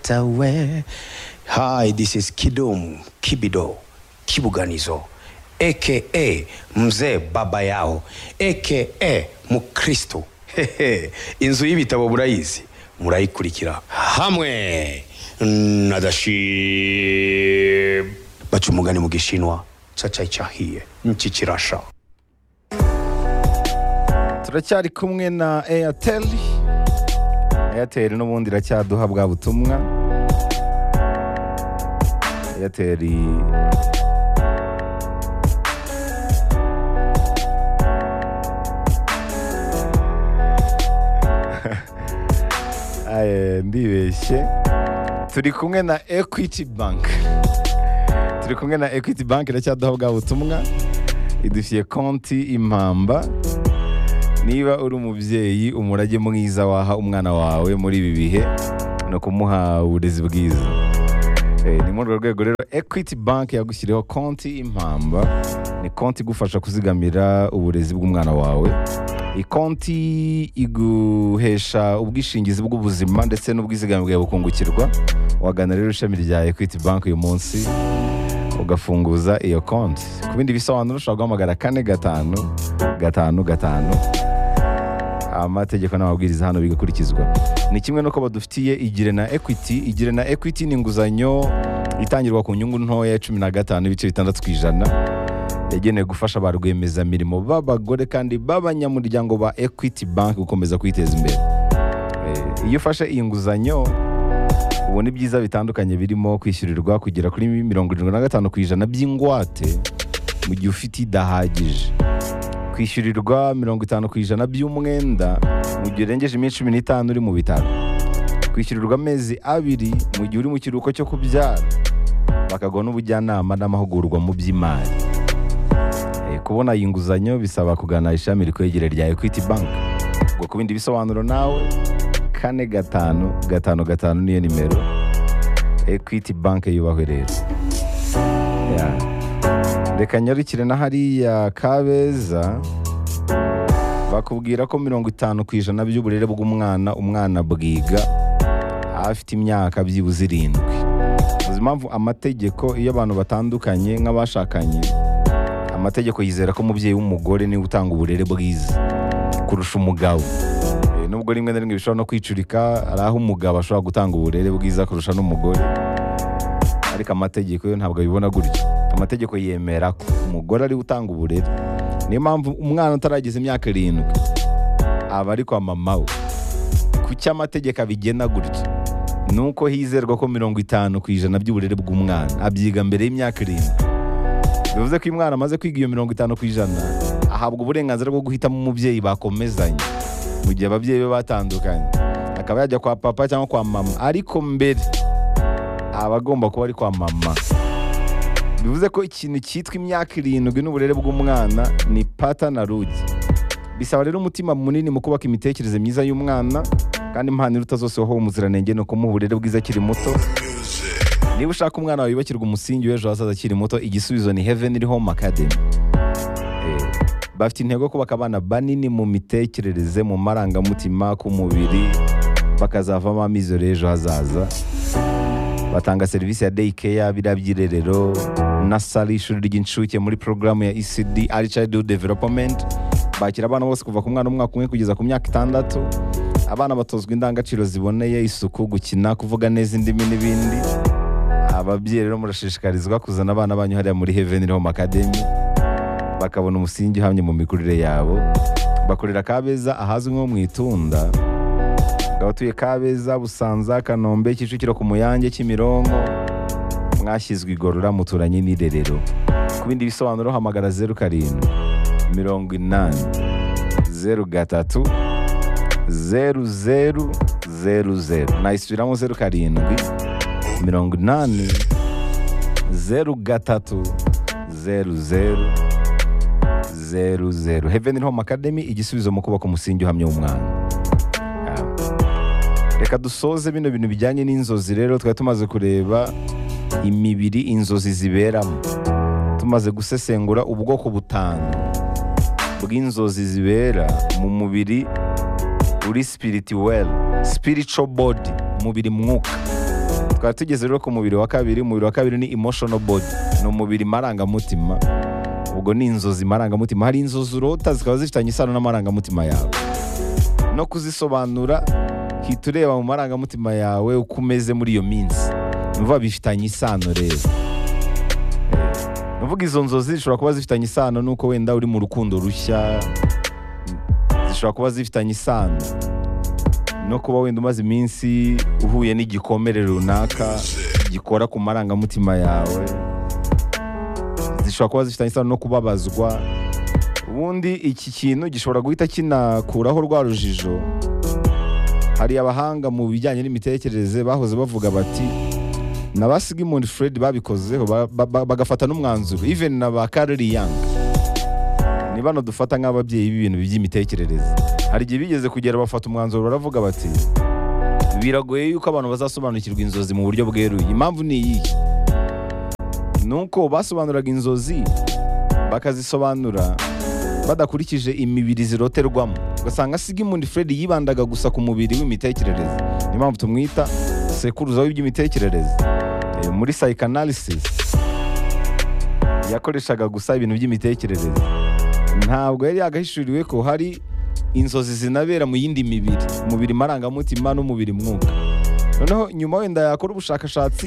Yochatawe. Hi, this is Kidum Kibido Kibuganizo aka mzee baba yao aka mukristo Hehe, inzu y'ibitabo murayizi murayikurikira hamwe na dashib baca umugani mu gishinwa cacai cahiye niki kirasha turacyari kumwe na airtel airtel n'ubundi iracyaduha bwa butumwa airtel Aye, ndibeshye turi kumwe na equity bank turi kumwe na equity bank iracyaduha bwa butumwa idufitiye konti impamba niba uri umubyeyi umurage mwiza waha umwana wawe muri ibi bihe ni ukumuha uburezi bwiza Eh, ni muri urwo rwego rero equity bank yagushyiriyeho konti impamba ni konti igufasha kuzigamira uburezi bw'umwana wawe iyi konti iguhesha ubwishingizi bw'ubuzima ndetse n'ubwizigame bwawe bukungukirwa wagana rero ishami rya equity bank uyu munsi ugafunguza iyo konti ku bindi bisobanuro ushobora guhamagara kane gatanu gatanu gatanu amategeko n'amabwiriza hano bigakurikizwa ni kimwe n'uko badufitiye igire na equity igire na equity ni inguzanyo itangirwa ku nyungu ntoya ya cumi na gatanu ibice bitandatu ku ijana yagenewe gufasha ba rwiyemezamirimo b'abagore kandi b'abanyamuryango ba equity bank gukomeza kwiteza imbere Eh, iyo ufashe iyi nguzanyo ubona ibyiza bitandukanye birimo kwishyurirwa kugera kuri mirongo irindwi na gatanu ku ijana by'ingwate mu gihe ufite idahagije kwishyurirwa mirongo itanu ku ijana by'umwenda mu gihe urengeje iminsi cumi n'itanu uri mu bitaro kwishyurirwa amezi abiri mu gihe uri mu kiruhuko cyo kubyara bakaguha n'ubujyanama n'amahugurwa mu by'imari Eh, kubona iyi nguzanyo bisaba kugana ishami rikwegere rya equity bank ubwo ku bindi bisobanuro nawe kane gatanu gatanu gatanu niyo nimero equity bank yubahwe rero Yeah. reka nyarukire na hariya kabeza bakubwira ko mirongo itanu ku ijana by'uburere bw'umwana umwana bwiga afite imyaka byibuze irindwi uzi impamvu amategeko iyo abantu batandukanye nk'abashakanye amategeko yizera ko umubyeyi w'umugore niwe utanga uburere bwiza kurusha umugabo Eh, nubwo rimwe na rimwe bishobora no kwicurika hari aho umugabo ashobora gutanga uburere bwiza kurusha n'umugore ariko amategeko yo ntabwo abibona gutyo amategeko yemera ko umugore ariwe utanga uburere niyo mpamvu umwana utarageza imyaka irindwi aba ari kwa mama we kuki amategeko abigena gutyo ni uko hizerwa ko mirongo itanu ku ijana by'uburere bw'umwana abyiga mbere y'imyaka irindwi bivuze ko iyo umwana amaze kwiga iyo mirongo itanu ku ijana ahabwa uburenganzira bwo guhitamo umubyeyi bakomezanye mu gihe ababyeyi be batandukanye akaba yajya kwa papa cyangwa kwa mama ariko mbere aba agomba kuba ari kwa mama bivuze ko ikintu cyitwa imyaka irindwi n'uburere bw'umwana ni pata na rugi bisaba rero umutima munini mu kubaka imitekerereze myiza y'umwana kandi impanuro utazosohoha umuziranenge ni ukumuha uburere bwiza akiri muto niba ushaka umwana wawe yubakirwa umusingi w'ejo hazaza akiri muto igisubizo ni heaven home academy Eh, bafite intego yo kubaka abana banini mu mitekerereze mu marangamutima ku mubiri bakazavamo amizero y'ejo hazaza batanga serivisi ya day care biriya by'irerero nasari ishuri ry'incuke muri porogaramu ya ecd ari childhood development bakira abana bose kuva ku mwana w'umwaka umwe kugeza ku myaka itandatu abana batozwa indangagaciro ziboneye isuku gukina kuvuga neza indimi n'ibindi ababyeyi rero murashishikarizwa kuzana abana banyu hariya muri heaven home academy bakabona umusingi uhamye mu mikurire yabo bakorera kabeza ahazwi nko mu itunda abatuye kabeza busanza kanombe kicukiro ku muyange kimironko mwashyizwe igorora muturanye n'irerero ku bindi bisobanuro hamagara zeru karindwi mirongo inani zeru gatatu zeru zeru zeru zeru nayisubiramo zeru karindwi mirongo inani zeru gatatu zeru zeru zeru zeru heaven home academy igisubizo mu kubaka umusingi uhamye w'umwana reka dusoze bino bintu bijyanye n'inzozi rero twari tumaze kureba imibiri inzozi ziberamo tumaze gusesengura ubwoko butanu bw'inzozi zibera mu mubiri uri spirituel spiritual body umubiri mwuka twari tugeze rero ku mubiri wa kabiri umubiri wa kabiri ni emotional body ni umubiri marangamutima ubwo ni inzozi marangamutima hari inzozi urota zikaba zifitanye isano n'amarangamutima yawe no kuzisobanura hita ureba mu marangamutima yawe uko umeze muri iyo minsi nuvuga bifitanye isano rero nuvuga izo nzozi zishobora kuba zifitanye isano n'uko wenda uri mu rukundo rushya zishobora kuba zifitanye isano no kuba wenda umaze iminsi uhuye n'igikomere runaka gikora ku marangamutima yawe zishobora kuba zifitanye isano no kubabazwa ubundi iki kintu gishobora guhita kinakuraho rwa rujijo hari abahanga mu bijyanye n'imitekerereze bahoze bavuga bati na ba Sigmund Freud babikozeho ba- ba- ba- bagafata n'umwanzuro even na ba Carl Jung ni bano dufata nk'ababyeyi b'ibintu by'imitekerereze hari igihe bigeze kugera bafata umwanzuro baravuga bati biragoye yuko abantu bazasobanukirwa inzozi mu buryo bweruye impamvu ni iyihe nuko basobanuraga inzozi bakazisobanura badakurikije imibiri ziroterwamo ugasanga Sigmund Freud yibandaga gusa ku mubiri w'imitekerereze niyo mpamvu tumwita sekuruza w'iby'imitekerereze Eh, muri psychanalysis yakoreshaga gusa ibintu by'imitekerereze ntabwo yari yagahishuriwe ko hari inzozi zinabera mu yindi mibiri umubiri marangamutima n'umubiri mwuka noneho nyuma wenda yakora ubushakashatsi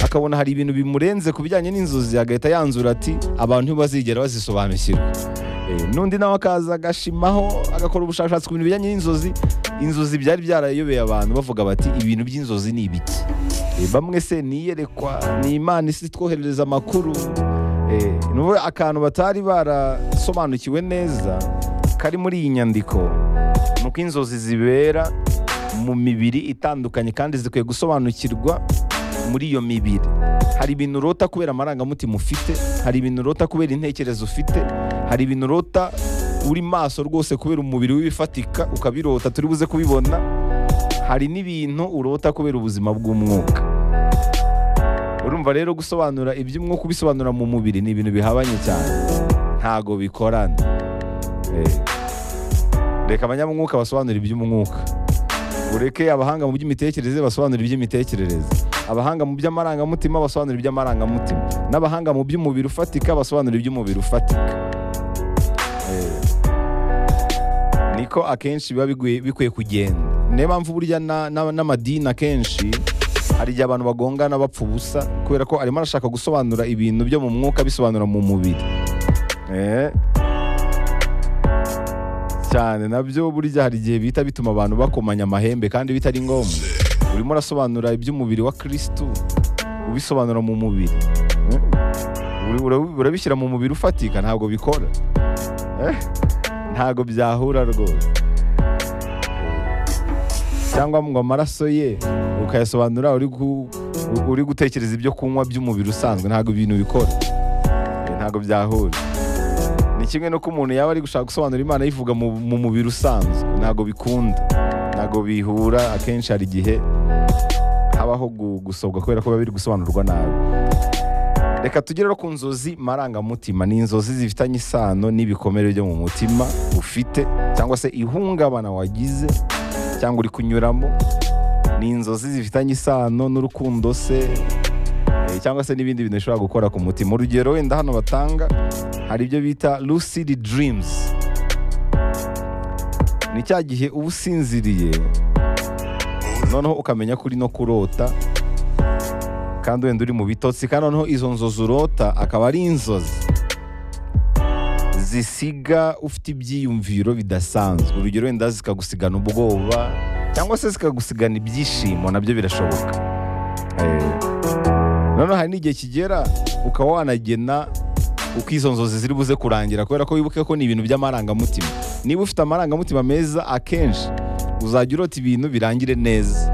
akabona hari ibintu bimurenze ku bijyanye n'inzozi agahita yanzura ati abantu ntibazigera bazisobanukirwa Eh, n'undi nawe akaza agashimaho agakora ubushakashatsi ku bintu bijyanye n'inzozi inzozi byari byarayobeye abantu bavuga bati ibintu by'inzozi ni ibiki Eh, bamwe se niyerekwa ni imana isi twoherereza amakuru Eh, ni ukuvuga akantu batari barasobanukiwe neza kari muri iyi nyandiko ni uko inzozi zibera mu mibiri itandukanye kandi zikwiye gusobanukirwa muri iyo mibiri hari ibintu urota kubera amarangamutima ufite hari ibintu urota kubera intekerezo ufite hari ibintu urota uri maso rwose kubera umubiri w'ibifatika ukabirota turi buze kubibona hari n'ibintu urota kubera ubuzima bw'umwuka urumva rero gusobanura iby'umwuka ubisobanura mu mubiri ni ibintu bihabanye cyane ntago bikorana Eh, reka abanyamwuka basobanura iby'umwuka ureke abahanga mu by'imitekerereze basobanura iby'imitekerereze abahanga mu by'amarangamutima basobanura iby'amarangamutima n'abahanga mu by'umubiri ufatika basobanura iby'umubiri ufatika Eh, niko akenshi biba bigwi- bikwiye kugenda niyo mpamvu burya na- na- n'amadini akenshi hari igihe abantu bagongana bapfa ubusa kubera ko arimo arashaka gusobanura ibintu byo mu mwuka bisobanura mu mubiri Eh, cyane nabyo burya hari igihe bihita bituma abantu bakomanya amahembe kandi bitari ngombwa urimo urasobanura iby'umubiri wa kirisitu ubisobanura mu mubiri Eh, uri- ura- urabishyira mu mubiri ufatika ntabwo bikora Eh, ntabwo byahura rwose cyangwa ngo amaraso ye ukayasobanura uri gu- uri gutekereza ibyo kunywa by'umubiri usanzwe ntabwo ibintu bikora Eh, ntabwo byahura ni kimwe n'uko umuntu yaba ari gushaka gusobanura imana yivuga mu, mu mubiri usanzwe ntabwo bikunda ntabwo bihura akenshi hari igihe habaho gu- gusobwa kubera ko biba biri gusobanurwa nabi reka tugere rero ku nzozi marangamutima ni inzozi zifitanye isano n'ibikomere byo mu mutima ufite cyangwa se ihungabana wagize cyangwa uri kunyuramo ni inzozi zifitanye isano n'urukundo se eh, cyangwa se n'ibindi bintu bishobora gukora ku mutima urugero wenda hano batanga hari ibyo bita lucid dreams ni cya gihe uba usinziriye noneho ukamenya ko uri no kurota kandi wenda uri mu bitotsi kandi noneho izo nzozi urota akaba ari inzozi zisiga ufite ibyiyumviro bidasanzwe urugero wenda zikagusigana ubwoba cyangwa se zikagusigana ibyishimo nabyo birashoboka Eh, noneho hari n'igihe kigera ukaba wanagena uko izo nzozi ziri buze kurangira kubera ko wibuke ko ni ibintu by'amarangamutima niba ufite amarangamutima meza akenshi uzajya urota ibintu birangire neza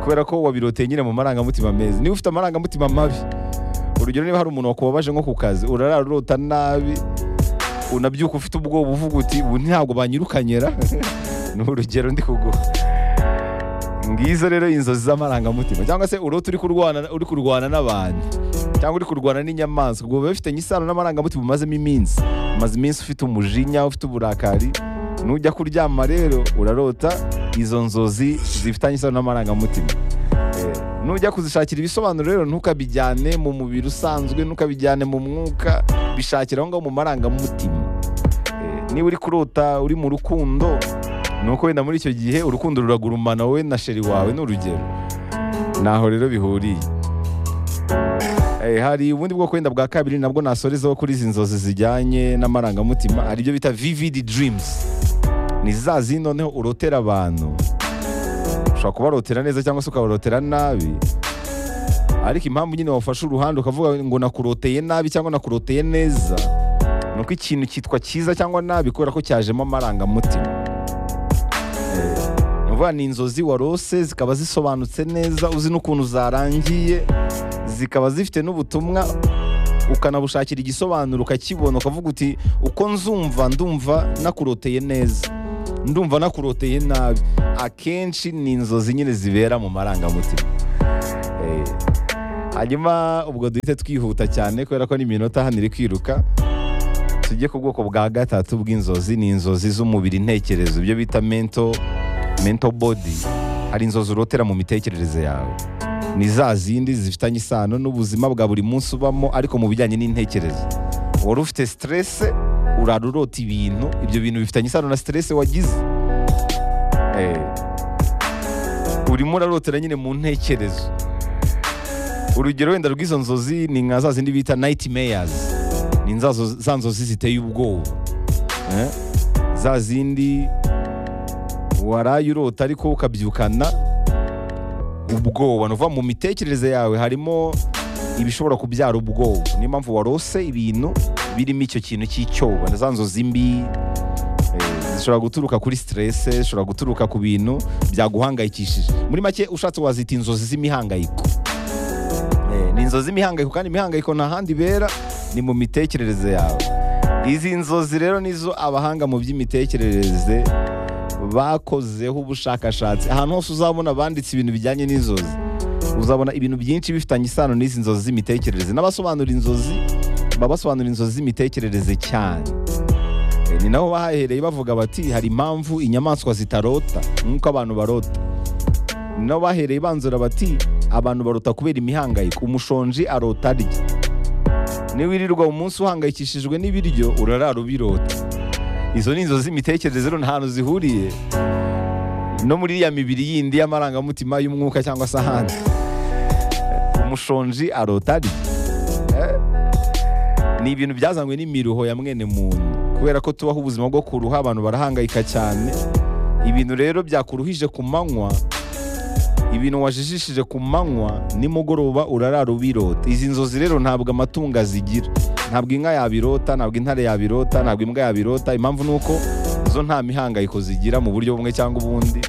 kubera ko wabiroteye nyine mu marangamutima meza niba ufite amarangamutima mabi urugero niba hari umuntu wakubabaje nko ku kazi urarara urota nabi unabyuka ufite ubwoba uvuga uti ubu ntabwo banyirukanyera ni urugero ndi kuguha ngizo rero inzozi z'amarangamutima cyangwa se urota uri kurwana uri kurwana n'abantu cyangwa uri kurwana n'inyamaswa ubwo biba bifitanye isano n'amarangamutima umazemo iminsi umaze iminsi ufite umujinya ufite uburakari nujya kuryama rero urarota izo nzozi zifitanye isano n'amarangamutima nujya kuzishakira ibisobanuro rero ntukabijyane mu mubiri usanzwe ntukabijyane mu mwuka bishakira aho ngaho mu marangamutima Eh, niba uri kurota uri mu rukundo ni uko wenda muri icyo gihe urukundo ruragurumana wowe na sheri wawe ni urugero ntaho rero bihuriye Eh, hari ubundi bwoko wenda bwa kabiri nabwo nasorezaho kuri izi nzozi zijyanye n'amarangamutima hari ibyo bita vivid dreams ni za zindi noneho urotera abantu ushobora kubarotera neza cyangwa se ukabarotera nabi ariko impamvu nyine wafashe uruhande ukavuga ngo nakuroteye nabi cyangwa nakuroteye neza ni uko ikintu cyitwa cyiza cyangwa nabi kubera ko cyajemo amarangamutima Eh, ni ukuvuga ni inzozi warose zikaba zisobanutse neza uzi n'ukuntu zarangiye zikaba zifite n'ubutumwa ukanabushakira igisobanuro ukakibona ukavuga uti uko nzumva ndumva nakuroteye neza ndumva nakuroteye nabi akenshi ni inzozi nyine zibera mu marangamutima Eh, hanyuma ubwo duhite twihuta cyane kubera ko n'iminota hano iri kwiruka tujye ku bwoko bwa gatatu bw'inzozi ni inzozi z'umubiri intekerezo ibyo bita mento mento bodi hari inzozi urotera mu mitekerereze yawe ni za zindi zifitanye isano n'ubuzima bwa buri munsi ubamo ariko mu bijyanye n'intekerezo wari ufite siterese urara urota ibintu ibyo bintu bifitanye isano na siterese wagize Eh, urimo urarotera nyine mu ntekerezo urugero wenda rw'izo nzozi ni nka za zindi bita nayiti meyazi ni za zo- za nzozi ziteye ubwoba Eh, za zindi waraye urota ariko ukabyukana ubwoba ni ukuvuga mu mitekerereze yawe harimo ibishobora kubyara ubwoba niyo mpamvu warose ibintu birimo icyo kintu cy'icyoba na za nzozi mbi eh, zishobora guturuka kuri siterese zishobora guturuka ku bintu byaguhangayikishije muri make ushatse wazita inzozi z'imihangayiko Eh, ni inzozi z'imihangayiko kandi imihangayiko nta handi ibera ni mu mitekerereze yawe izi nzozi rero nizo abahanga mu by'imitekerereze bakozeho ubushakashatsi ahantu hose uzabona banditse ibintu bijyanye n'inzozi uzabona ibintu byinshi bifitanye isano n'izi nzozi z'imitekerereze n'abasobanura inzozi baba basobanura inzozi z'imitekerereze cyane Eh, ni naho bahahereye bavuga bati hari impamvu inyamaswa zitarota nk'uko abantu barota ni naho bahereye banzura bati abantu barota kubera imihangayiko umushonji arota arya niba wirirwa umunsi uhangayikishijwe n'ibiryo urarara ubirota izo ni inzozi z'imitekerereze rero nta hantu zihuriye no muri iriya mibiri yindi y'amarangamutima y'umwuka cyangwa se ahandi umushonji arota arya Eh, ni ibintu byazanywe n'imiruho ya mwene muntu kubera ko tubaho ubuzima bwo kuruha abantu barahangayika cyane ibintu rero byakuruhije ku manywa ibintu wajijishije ku manywa nimugoroba urarara ubirota izi nzozi rero ntabwo amatungo azigira ntabwo inka yabirota ntabwo intare yabirota ntabwo imbwa yabirota impamvu ni uko zo nta mihangayiko zigira mu buryo bumwe cyangwa ubundi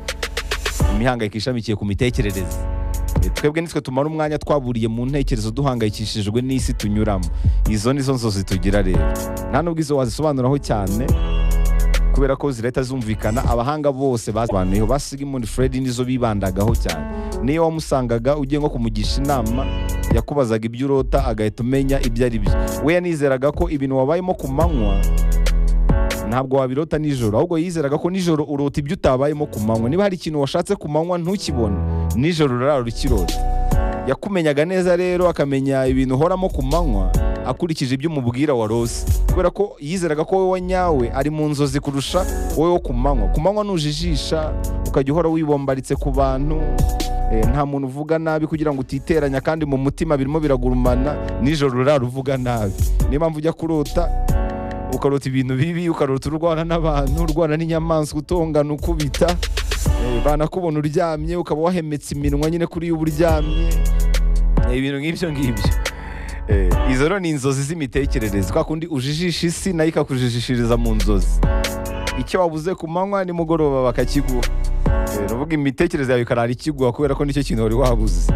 imihangayiko ishamikiye ku mitekerereze E, twebwe nitwe tumara umwanya twaburiye mu ntekerezo duhangayikishijwe n'isi tunyuramo izo nizo nzozi tugira rero nta nubwo izo wazisobanuraho cyane kubera ko zirahita zumvikana abahanga bose basobanuyeho ba Sigmund Freud nizo bibandagaho cyane niyo wamusangaga ugiye nko kumugisha inama yakubazaga ibyo urota agahita umenya ibyo ari byo we yanizeraga ko ibintu wabayemo ku manywa ntabwo wabirota nijoro ahubwo yizeraga ko nijoro urota ibyo utabayemo ku manywa niba hari ikintu washatse ku manywa ntukibone nijoro urarara ukirota yakumenyaga neza rero akamenya ibintu uhoramo ku manywa akurikije ibyo umubwira wa rose kubera ko yizeraga ko wowe nyawe ari mu nzozi kurusha wowe wo ku manywa ku manywa nujijisha ukajya uhora wibombaritse ku bantu eh, nta muntu uvuga nabi kugira ngo utiteranya kandi mu mutima birimo biragurumana nijoro urara uvuga nabi niyo mpamvu ujya kurota ukarota ibintu bibi ukarota urwana n'abantu urwana n'inyamaswa utongana ukubita eh, banakubona uryamye ukaba wahemetse iminwa nyine kuri iyo uba uryamye Eh, ibintu nk'ibyo ngibyo Eh, izo rero ni inzozi z'imitekerereze kwa kundi ujijisha isi nayo ikakujijishiriza mu nzozi icyo wabuze ku manywa nimugoroba bakakiguha Eh, nuvuga imitekerereze yawe ikarara ikiguha kubera ko nicyo kintu wari wabuze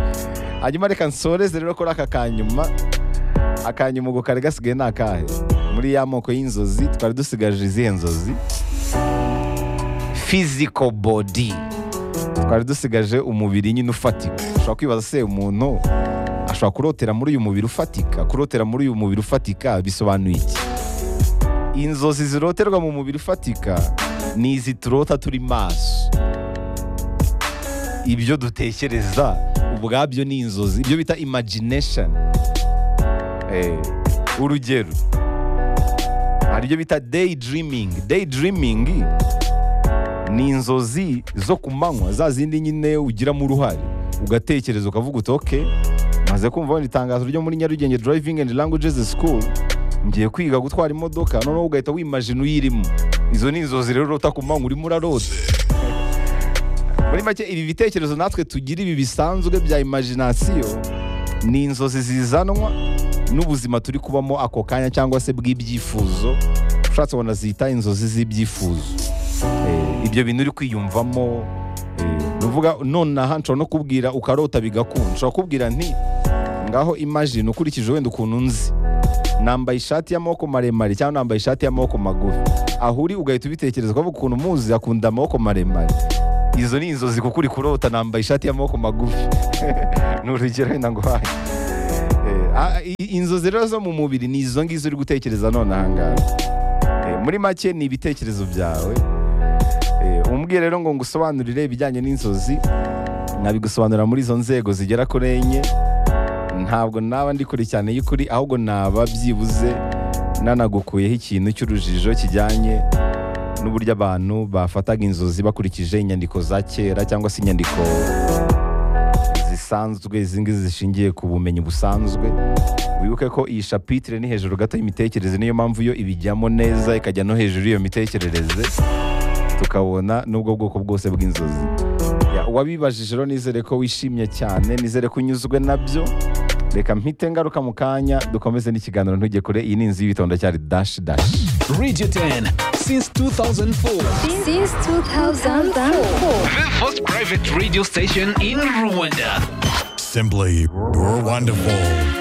hanyuma reka nsoreze rero kuri aka kanyuma akanyuma ubwo kari gasigaye ni akahe muri ya moko y'inzozi twari dusigaje izihe nzozi physical body twari dusigaje umubiri nyine ufatika ushobora kwibaza se umuntu ashobora kurotera muri uyu mubiri ufatika kurotera muri uyu mubiri ufatika bisobanuye iki inzozi ziroterwa mu mubiri ufatika ni izi turota turi maso ibyo dutekereza ubwabyo ni inzozi ibyo bita imagination Eh, urugero hari ibyo bita daydreaming daydreaming ni inzozi zo ku manywa za zindi nyine ugiramo uruhare ugatekereza ukavuga uti ok maze kumva wenda itangazo ryo muri nyarugenge driving and languages school ngiye kwiga gutwara imodoka noneho ugahita wimajina uyirimo izo ni inzozi rero urota ku manywa urimo urarota muri make ibi bitekerezo natwe tugira ibi bisanzwe bya imagination ni inzozi zizanwa n'ubuzima turi kubamo ako kanya cyangwa se bw'ibyifuzo ushatse wanazita inzozi z'ibyifuzo Eh, ibyo bintu uri kwiyumvamo eh, ni ukuvuga nonaha nshobora no kubwira ukarota bigakunda nshobora kubwira nti ngaho imagine ukurikije wenda ukuntu nzi nambaye ishati y'amaboko maremare cyangwa nambaye ishati y'amaboko magufi aho uri ugahita ubitekereza ukavuga ukuntu muzi akunda amaboko maremare izo ni inzozi kuko uri kurota nambaye ishati y'amaboko magufi ni urugero wenda ngo hayi inzozi rero zo mu mubiri ni izo ngizo uri gutekereza nonaha ngaha Eh, muri make ni ibitekerezo byawe Eh, umbwiye rero ngo ngusobanurire ibijyanye n'inzozi nkabigusobanura muri izo nzego zigera kuri enye ntabwo naba ndi kure cyane y'ukuri ahubwo naba byibuze nanagukuyeho ikintu cy'urujijo kijyanye n'uburyo abantu bafataga inzozi bakurikije inyandiko za kera cyangwa se inyandiko zisanzwe izi ngizi zishingiye ku bumenyi busanzwe wibuke ko iyi shapitire ni hejuru gato y'imitekerereze niyo mpamvu yo ibijyamo neza ikajya no hejuru y'iyo mitekerereze tukabona n'ubwo bwoko bwose bw'inzozi Ya, uwabibajije rero nizere ko wishimye cyane nizere ko unyuzwe nabyo reka mpite ngaruka mu kanya dukomeze n'ikiganiro ntujye kure iyi ni inzu y'ibitonda cyari dashi dashi Radio 10 since 2004. since 2004. The first private radio station in Rwanda. Simply, you're wonderful.